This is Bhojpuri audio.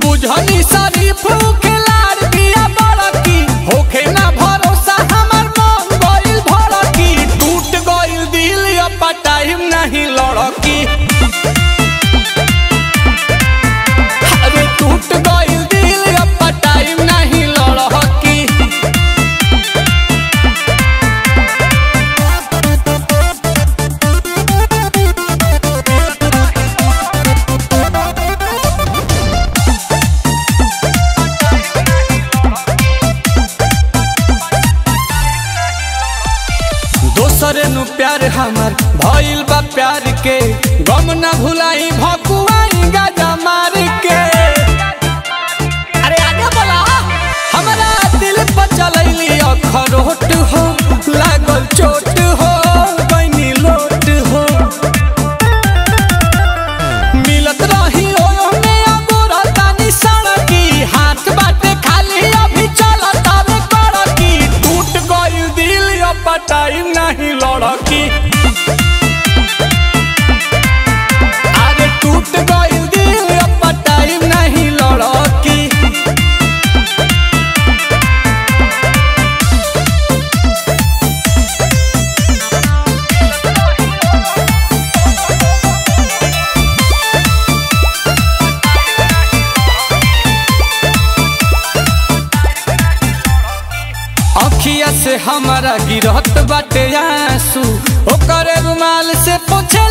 बुझनी शरीफ खिलाड़ दिया बड़की होखे ना भरोसा हमर मन गइल भड़की टूट गइल दिल अब टाइम नहीं लड़की अरे टूट गइल दिल अब टाइम नहीं लड़की दोसरे नु प्यार हमर भइल बा प्यार के गम ना भुलाई भकुआई गाजा मार के अरे आगे बोला हमरा दिल पर चलैली अखरोट हो लागल चोट हो बनी लोट हो मिलत रही ओने अगोरा तानी सड़की हाथ बाटे खाली अभी चलत आवे कड़की टूट गइल दिल अब टाइम नहीं लड़की अरे टूट गइल दिल अब टाइम नहीं लड़की अखिया से हमारा गिरहत बाटे आंसू ओकरे रुमाल से पोछे